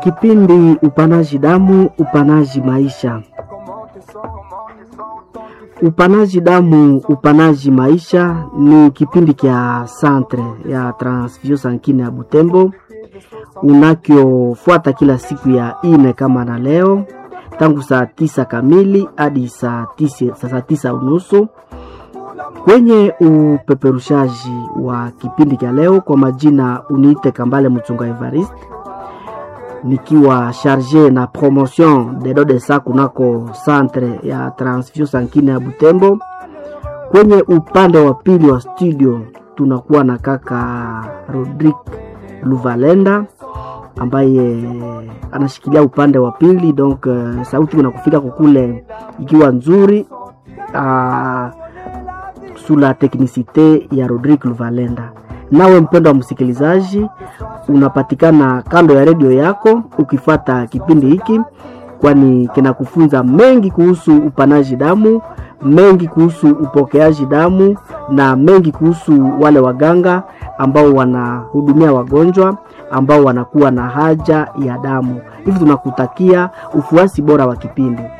Kipindi upanaji damu, upanaji maisha. Upanaji damu, upanaji maisha ni kipindi kya centre ya transfusion sankine ya Butembo unakyofuata kila siku ya ine kama na leo tangu saa tisa kamili hadi saa tisa, saa tisa unusu kwenye upeperushaji wa kipindi cha leo. Kwa majina uniite Kambale Mchunga Evariste, nikiwa charge na promotion de dodesa kunako centre ya transfusion sankine ya Butembo. Kwenye upande wa pili wa studio tunakuwa na kaka Rodrick Luvalenda ambaye anashikilia upande wa pili donc uh, sauti inakufika kukule ikiwa nzuri uh, sula teknisite ya Rodrick Luvalenda. Nawe mpendo wa msikilizaji, unapatikana kando ya redio yako ukifata kipindi hiki, kwani kinakufunza mengi kuhusu upanaji damu, mengi kuhusu upokeaji damu na mengi kuhusu wale waganga ambao wanahudumia wagonjwa ambao wanakuwa na haja ya damu. Hivi tunakutakia ufuasi bora wa kipindi.